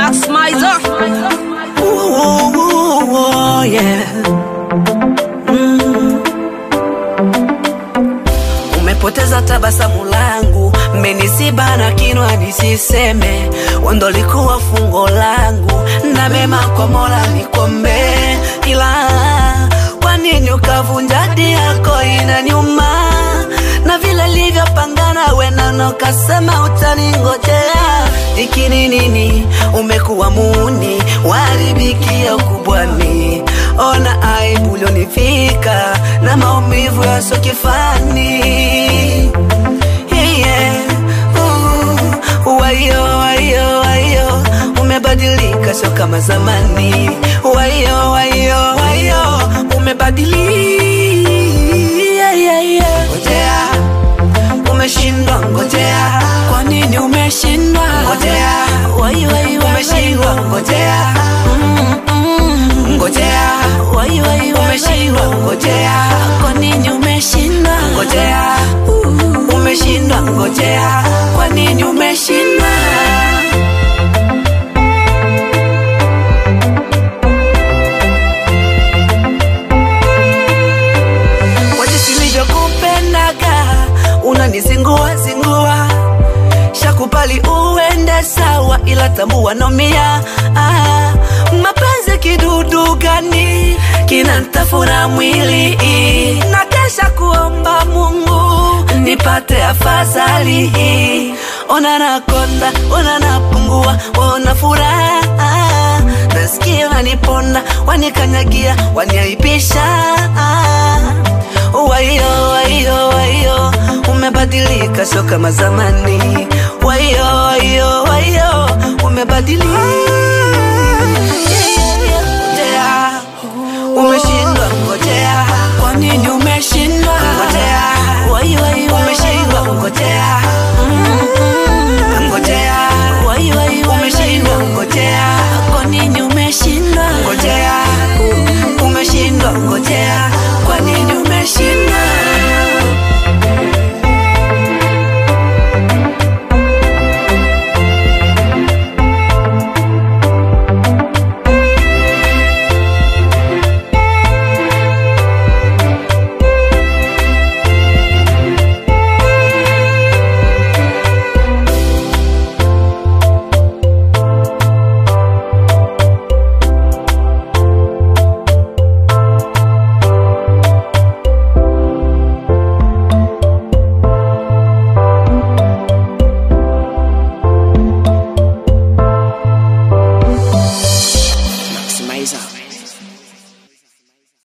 Max Mizer. Ooh, ooh, ooh, yeah. Mm. Umepoteza tabasamu langu, mmenisiba na kinwa nisiseme, wendo likuwa fungo langu, na mema kwa Mola nikombe, ila kwa nini ukavunja ahadi yako inaniuma, na vile livyopangana wenano kasema utaningojea, ikini nini umekuwa muni waribikia ukubwani, ona aibu ulionifika na maumivu yaso kifani yeah. uh, wayo wayo wayo umebadilika sio kama zamani wayo wayo wayo umebadilika yeah, yeah, yeah. ngojea umeshindwa ngojea kwa nini umeshindwa ngojea wayo wayo umeshindwa ngojea mm, mm, ngojea wayo wayo umeshindwa ngojea kwa nini umeshindwa ngojea uh, umeshindwa ngojea kwa nini umeshindwa kwa jinsi nilivyokupendaga unanizingua zingua shakupali uende sawa ila tambua nomia ah, mapenzi kidudu gani kinantafuna mwili na kesha kuomba mungu nipate afadhali ona nakonda ona napungua ona furaha nasikia wanipona wanikanyagia waniaibisha wayo wayo wayo umebadilika sio kama zamani wayo wayo wayo